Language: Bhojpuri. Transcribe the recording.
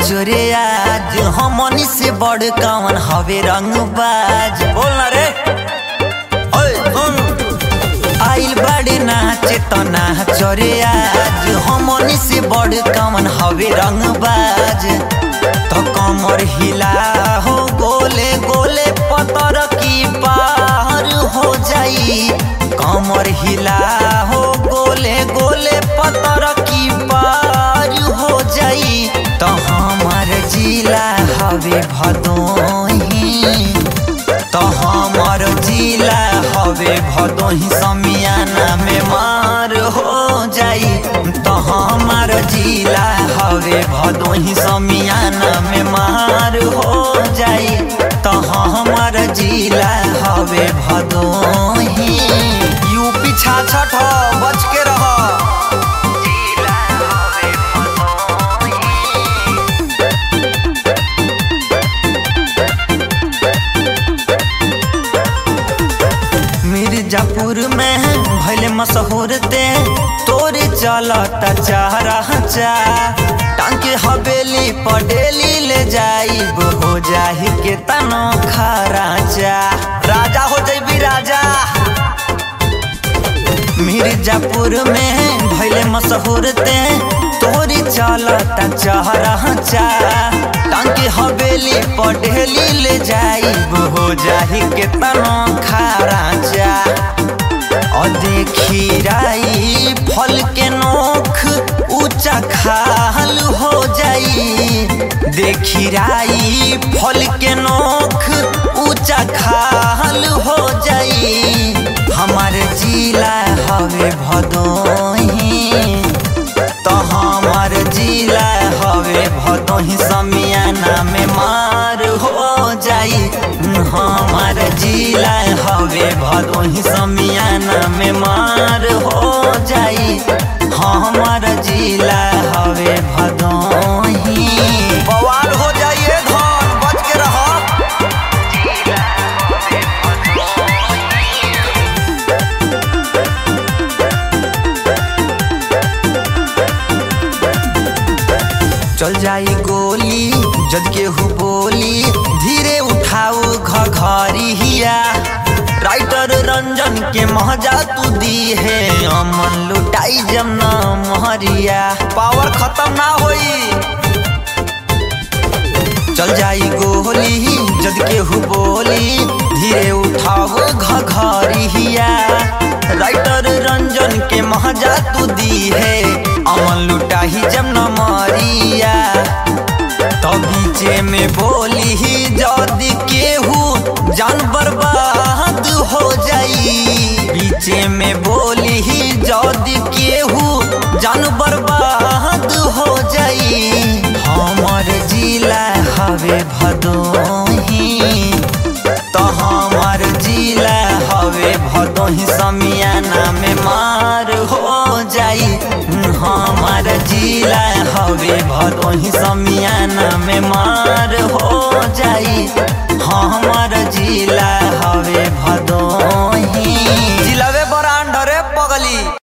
जोरे आज हमनी से बड़ कवन हवे रंगबाज बोल ना रे ओए सुन आइल बड़े नाचे तो नाच रे आज हमनी से बड़ कवन हवे रंगबाज तो कमर हिला हो गोले गोले पतर की पार हो जाई कमर हिला हो गोले गोले पतर की पार हो जाई तो हमार जिला हवे भदोही तो हमार जिला हवे भदोही समियाना में मार हो जाई तो हमार जिला हवे भदोही समियाना में मार हो जाई तो हमार जिला हवे भदोही यूपी छाछठ ह, बच के रह जिला हवे भदोही मिर्जापुर में भैले मशहूर ते तोरे चलता चारा चा टांके हवेली पडेली ले जाइब हो जाहि के तनो खराचा राजा हो जैबी राजा मिर्जापुर में भैले मशहूर ते तोरी चलता चहरा चा टांके हवेली पढ़ेली ले जाइब हो जाहि के तनो खाराचा और देखी राई फल के नोख ऊंचा खाल हो जाई देखी राई फल के नोख ऊंचा खाल हो जाई हमारे जिला हवे भदोही तो हमार जिला हवे भदोही समियाना में मार हो जाई हमार जिला हवे भदोही समियाना में मार हो जाई हमार जिला हवे भदोही बवाल हो जाइए धन बच के रहो चल जाई गोली जद के हु बोली धीरे उठाऊ घघरी हिया राइटर रंजन के महजा तू दी है अमन लुटाई जमना महरिया पावर खत्म ना होई चल जाई गोली जद के हु बोली धीरे उठाओ घघरी हिया राइटर रंजन के महजा तू दी है अमन लुटाही जब न मरिया तो बीचे में बोली ही जद केहू जान बर्बाद हो जाई बीचे में बोली ही जद केहू जान बर्बाद हो जाई हमर जिला हवे भदोही तो हमार जिला हवे भदोही समियाना में मार हो जाई हमार जिला हवे भदोही समियाना में मार हो जाई हमार जिला हवे भदोही जिलावे बरांडरे पगली